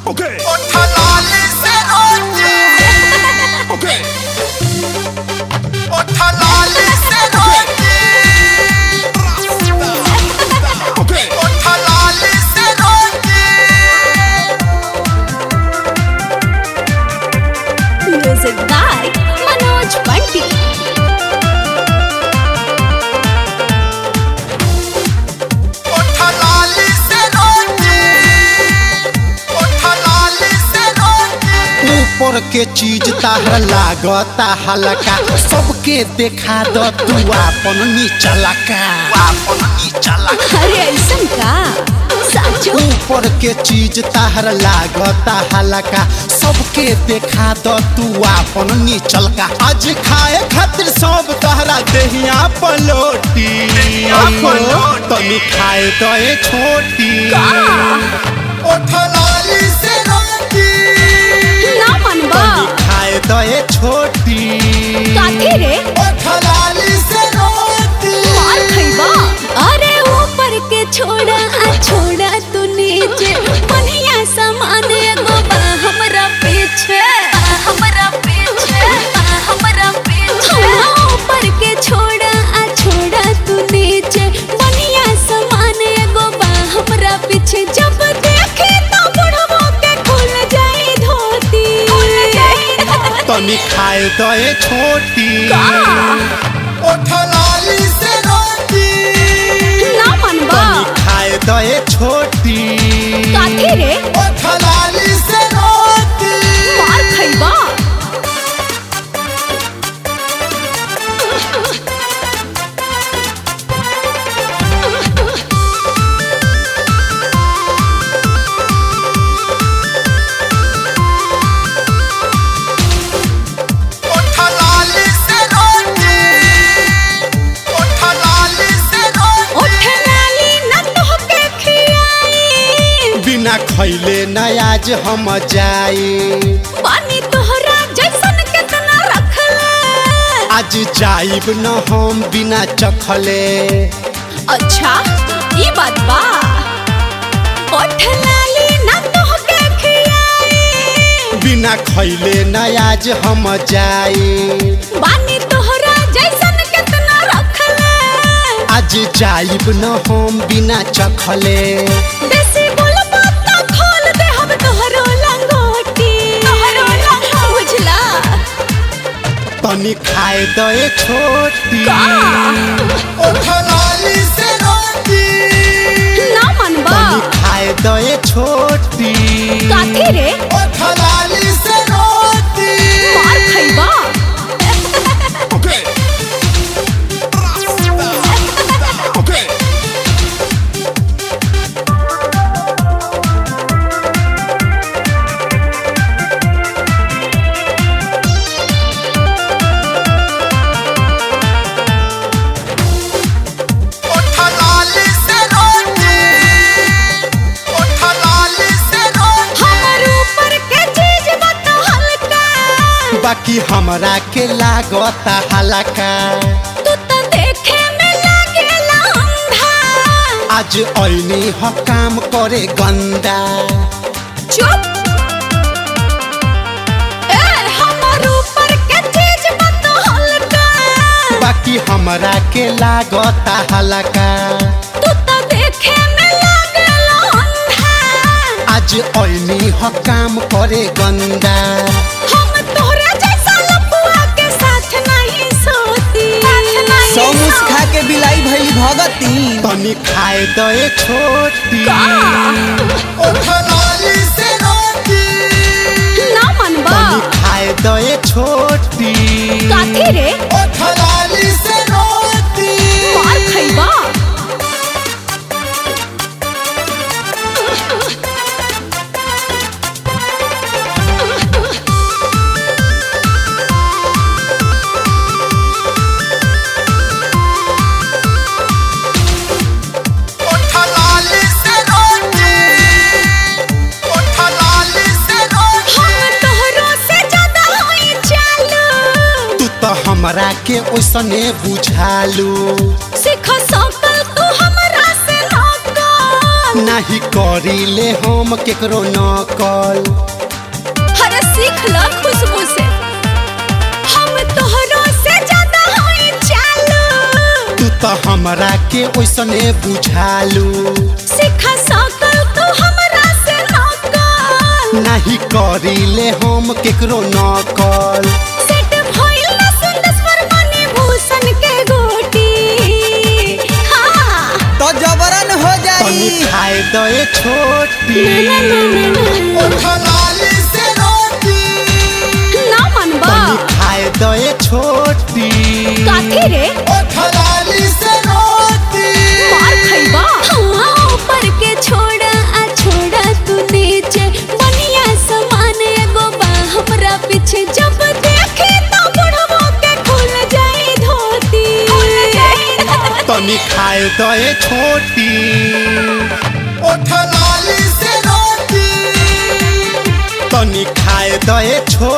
Okay, Otalali se oye, okay, otalali se oye, okay. otalali se oye. Music by Manoj Bunty. Otalali se oye, otalali se oye. ऊपर के चीज ताहर लागता हल्का सबके देखा द तू आपन नीचला का आपन नीचला अरे ऐसन का साचो ऊपर के चीज ताहर लागता हल्का सबके देखा द तू आपन नीचल का आज खाए खातिर सब तहरा देहिया पलोटी तनी खाए तो ए छोटी Otalali se oye, ना मनबा तनी खाए तो ए छोटी काठी रे otalali se oye. मार खइबा अरे ऊपर के छोड़ा आ छोड़ा तू नीचे बढ़िया सामान एगो बा हमरा पीछे बा हमरा पीछे बा हमरा पीछे ऊपर के छोड़ा आ छोड़ा तू नीचे बढ़िया सामान एगो बा हमरा पीछे जब देखे तो बुढ़बो के खुल जाई धोती खुल जाई तनी खाए तो ए छोटी Otalali se oye, ना मनबा तनी खाए तो ए छोटी काठी रे otalali se oye. मार खइबा Otalali se oye, otalali se oye. ओठ लाली न तोहके खियाई बिना खैले न आज हम जाई पानी तोहरा जैसन केतना रखले आज जाइब न हम बिना चखले अच्छा ई बात बा ओठ लाली न तोहके खियाई बिना खैले न आज हम जाई पानी तोहरा जैसन केतना रखले आज जाइब न हम बिना चखले बेसी बोलबा त खोल दे हम तोहरो लंगोटी तोहरो लंगोटी बुझला तनी खाए तो ए छोटी Otalali se oye, ना मनबा तनी खाए तो ए छोटी काठी रे otalali se oye. मार खइबा Okay. Okay. Otalali se oye, otalali se oye. हमर ऊपर के चीज बता हल्का बाकी हमरा के लागता हल्का तू तो देखे में लागेला अंधा आज ऐनी ह काम करे गंदा चुप ए हमर ऊपर के चीज बता हल्का बाकी हमरा के लागता हल्का तू तो देखे में लागेला अंधा आज ऐनी ह काम करे गंदा हम तोहरा जैसा लपुआ के साथ नहीं सोती सौ मुस खा के बिलाई भइली भगती तनी खाए तो ए छोटी Otalali se oye, ना मनबा तनी खाए तो ए छोटी काठी रे otalali se oye. मार खइबा Otalali se oye, otalali se oye. हम तोहरो से ज्यादा होई चालू तू तो हमरा के ओसने बुझालू सिख सकल तू हमरा से नौकर नाही करीले हम केकरो नकल हर सीख ल खुशबू से हम तोहरो से ज्यादा हई चालू तू तो हमरा के ओइसने बुझालू सीखा सकल तू हमरा से नकल नाही करीले हम केकरो नकल सेट भइल ना सुंदर मणि भूषण के गोटी हाँ तो जबरन हो तनी जाई खाए दे छोटी ना ना ना ना उठलाली से रोटी ना मनबा तनी खाए दे छोटी काथी रे उठलाली से रोटी मार खइबा हाँ ऊपर के छोड़ा आ छोड़ा तू नीचे बढ़िया समान एगो बा हमरा पीछे जब देखे तो बुढ़वा के खुल जाई धोती खुल जाई तनी खाए दे छोटी उठलाली से रोटी तनी खाए दे छोटी